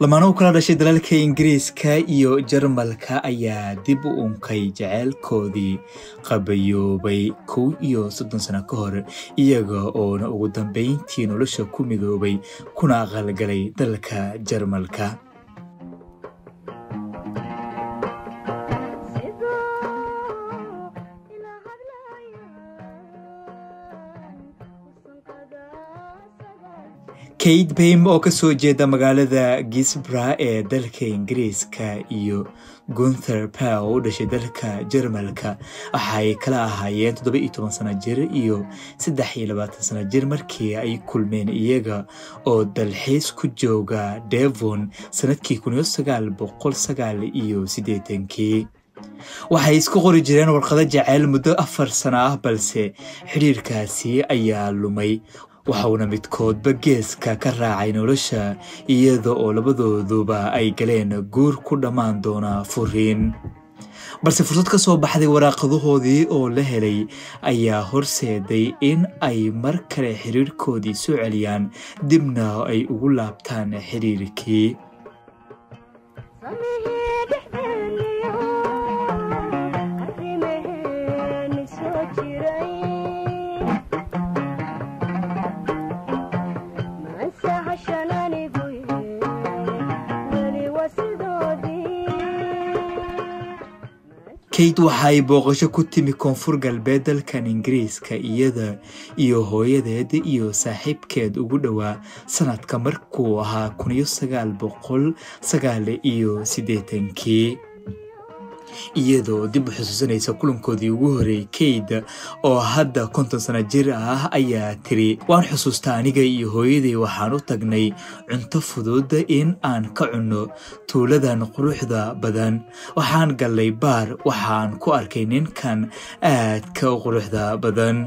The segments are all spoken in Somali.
lamaano u kala dhashay dalalka ingiriiska iyo jarmalka ayaa dib u unkay jaceylkoodii qabayoobay kow iyo soddon sano ka hor iyaga oona ugu dambayntii nolosha ku midoobay kuna aqalgalay dalka jarmalka kate baym oo ka soo jeeda magaalada gisbra ee dalka ingiriiska iyo gunther pow u dhashay dalka jarmalka waxaay kala ahaayeen toddoba iyo toban sano jir iyo saddex iyo labaatan sano jir markii ay kulmeen iyaga oo dalxiis ku jooga devon sanadkii kun iyo sagaal boqol sagaal iyo siddeetankii waxay isku qori jireen warqado jaceyl muddo afar sano ah balse xidhiirkaasi ayaa lumay waxauna midkoodba geeska ka raacay nolosha iyada oo labadooduba ay galeen guur ku dhammaan doona furiin balse fursad ka soo baxday waraaqadahoodii oo la helay ayaa horseeday in ay mar kale xiriirkoodii soo celiyaan dibna ay ugu laabtaan xiriirkii kate waxay booqasho ku timi koonfur galbeed dalkan ingiriiska iyada iyo hooyadeed iyo saaxiibkeed ugu dhowaa sanadka markuu ahaa kun iyo sagaal boqol sagaal iyo siddeetankii iyadoo dib u xusuusanaysa kulankoodii ugu horreeyey kayda oo hadda konton sano jir ah ayaa tiri waan xusuustaa aniga iyo hooyaday waxaan u tagnay cunto fudud in aan ka cunno tuuladan quruxda badan waxaan gallay baar waxaan ku arkay ninkan aadka u quruxda badan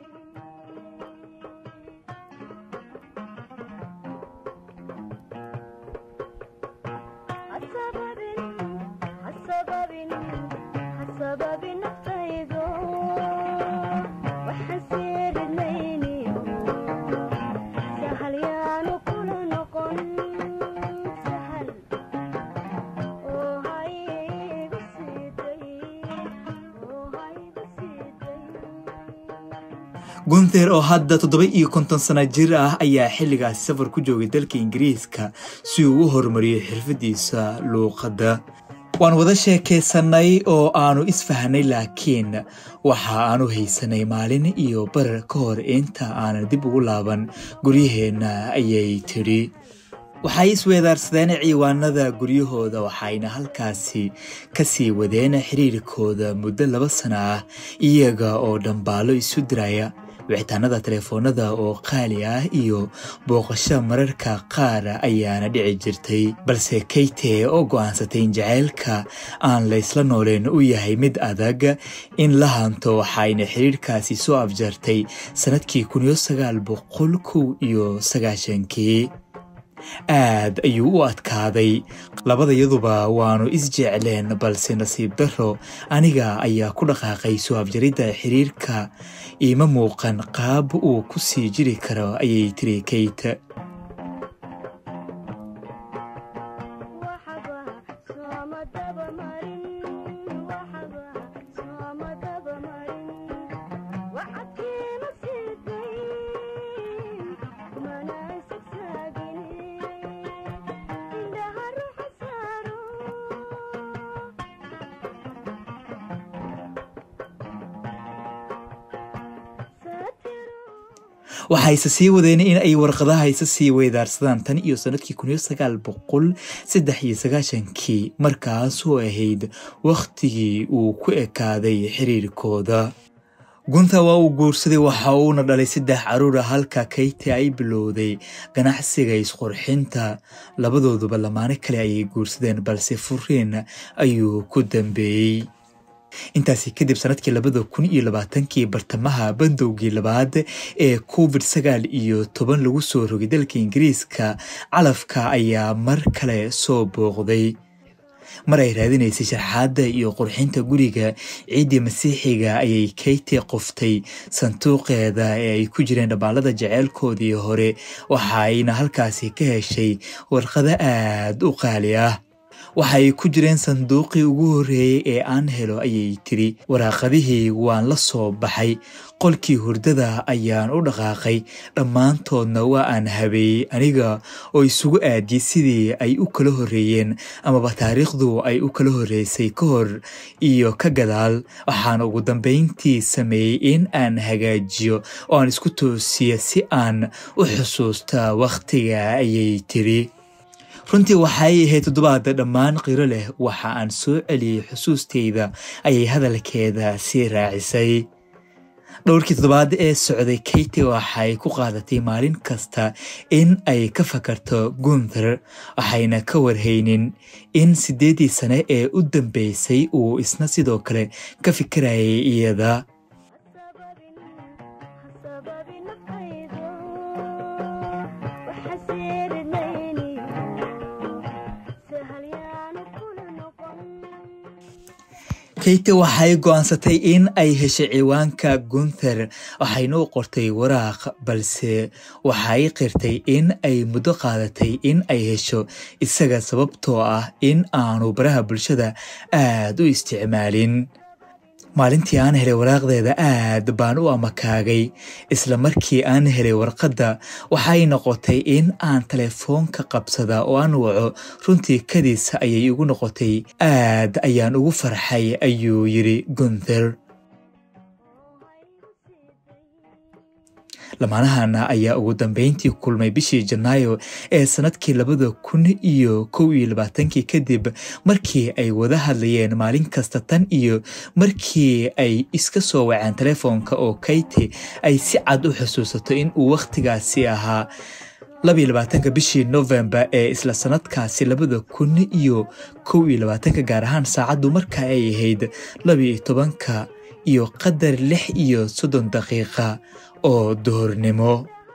gunther oo hadda toddoba iyo konton sano jir ah ayaa xilligaasi safar ku joogay dalka ingiriiska si uu u horumariyo xirfadiisa luuqadda waan wada sheekaysanay oo aanu isfahnay laakiin waxa aanu haysanay maalin iyo barar ka hor inta aanan dib ugu laaban guryaheenna ayay tidhi waxay isweedaarsadeen ciiwaanada guryahooda waxayna halkaasi kasii wadeen xiriirkooda muddo laba sana ah iyaga oo dhambaalo isu diraya wicitaanada telefoonada oo qaali ah iyo booqasho mararka qaar ayaana dhici jirtay balse kayte oo go'aansatay in jaceylka aan laysla nooleen u yahay mid adag in la hanto waxayna xiriirkaasi soo afjartay sannadkii kun iyo sagaal boqol kow iyo sagaashankii aad ayuu u adkaaday labadayaduba waanu isjecleen balse nasiib darro aniga ayaa ku dhaqaaqay soo afjaridda xiriirka iima muuqan qaab uu ku sii jiri karo ayay tiri kayte waxayse sii wadeen in ay warqadaha isa sii weydaarsadaan tan iyo sannadkii kun iyo sagaal boqol saddex iyo sagaashankii markaasoo ahayd wakhtigii uu ku ekaaday xiriirkooda gunta waa uu guursaday waxa uuna dhalay saddex caruura halka kayte ay bilowday ganacsiga isqurxinta labadooduba lamaano kale ayay guursadeen balse furiin ayuu ku dambeeyey intaasi kadib sanadkii labada kun iyo labaatankii bartamaha bandowgii labaad ee covid sagaal iyo toban lagu soo rogay dalka ingiriiska calafka ayaa mar kale soo booqday mar ay raadinaysay sharxaadda iyo qurxinta guriga ciiddii masiixiga ayay kayti qoftay sanduuqeeda ee ay ku jireen dhabbaalada jeceylkoodii hore waxaayna halkaasi ka heshay warqado aad u qaali ah waxay ku jireen sanduuqii ugu horreeyey ee aan helo ayay tiri waraaqadihii waan la soo baxay qolkii hurdada ayaan u dhaqaaqay dhammaantoodna waa aan habeeyey aniga oo isugu aadiyey sidii ay u kala horreeyeen amaba taariikhdu ay u kala horreysay ka hor iyo ka gadaal waxaan ugu dambayntii sameeyey in aan hagaajiyo oo aan isku toosiyo si aan u xusuusta wakhtiga ayay tiri runtii waxay ahayd toddobaada dhammaan qiro leh waxa aan soo celiyey xusuusteyda ayay hadalkeeda sii raacisay dhowrkii toddobaad ee socday kayti waxay ku qaadatay maalin kasta in ay ka fakarto gunther waxayna ka warhaynin in siddeeddii sane ee u dambeysay uu isna sidoo kale ka fikirayay iyada kayti waxay go'aansatay in ay heshay ciwaanka gunther waxayna u qortay waraaq balse waxay qirtay in ay muddo qaadatay in ay hesho isaga sababtoo ah in aanu baraha bulshada aad u isticmaalin maalintii aan helay waraaqdeeda aad baan u amakaagay isla markii aan helay warqadda waxay noqotay in aan telefoonka qabsada oo aan waco runtii kadiis ayay igu noqotay aad ayaan ugu farxay ayuu yidhi gunther lamaanahana ayaa ugu dambeyntii kulmay bishii janaayo ee sanadkii labada kun iyo kow iyo labaatankii kadib markii ay wada hadlayeen maalin kasta tan iyo markii ay iska soo waceen telefoonka oo kayti ay si cad u xusuusato in uu wakhtigaasi ahaa labiyo labaatanka bishii novembar ee isla sanadkaasi labada kun iyo kow iyo labaatanka gaar ahaan saacaddu marka ay ahayd labiyo tobanka iyo qadar lix iyo soddon daqiiqa oo duhurnimo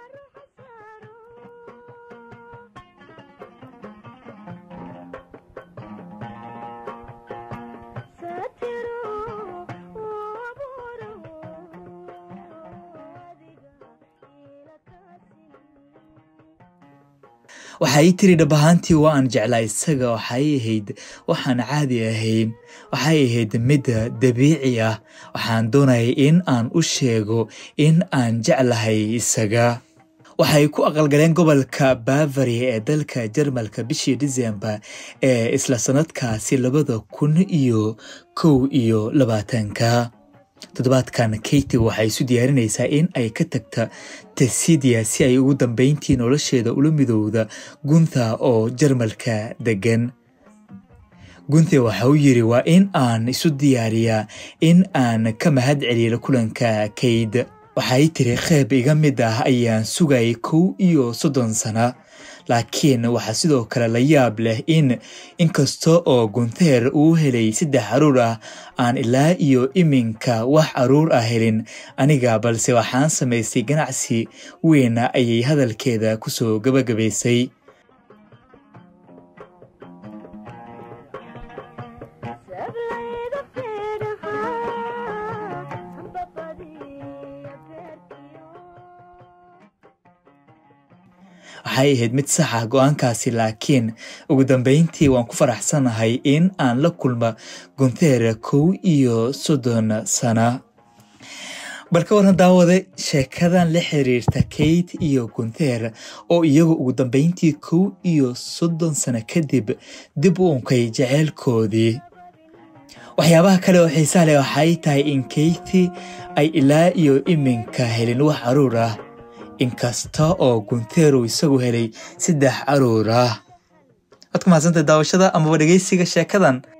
waxay tiri dhab ahaantii waa aan jeclaa isaga waxay ahayd waxaan caadi ahayn waxay ahayd midda dabiici ah waxaan doonayay in aan u sheego in aan jeclahay isaga waxay ku aqalgaleen gobolka bavary ee dalka jarmalka bishii disembar ee isla sanadkaasi labada kun iyo kow iyo labaatanka toddobaadkan kayti waxay isu diyaarinaysaa in ay ka tagta tesidia si ay ugu dambeyntii nolosheeda ula midowda guntha oo jarmalka degan gunthe waxa uu yidhi waa in aan isu diyaariyaa in aan ka mahad celiyo kulanka kayd waxay tiri qeyb iga mid ah ayaan sugayay kow iyo soddon sana laakiin waxaa sidoo kale la yaab leh in inkasta oo gunteer uu helay saddex caruur ah aan ilaa iyo iminka wax caruur ah helin aniga balse waxaan samaystay ganacsi weyna ayay hadalkeeda kusoo gabagabaysay waxay ahayd mid sax ah go-aankaasi laakiin ugu dambeyntii waan ku faraxsanahay in aan la kulma gunteera kow iyo soddon sana bal ka waran daawade sheekadan la xiriirta kate iyo gunteer oo iyagu ugu dambeyntii kow iyo soddon sano kadib dib u unkay jeceylkoodii waxyaabaha kale oo xiisaa leh waxay tahay in kayti ay ilaa iyo iminka helin wax caruur ah inkasta oo gunteeru isagu helay saddex caruur ah waad ku mahadsantahay daawashada amaba dhegeysiga sheekadan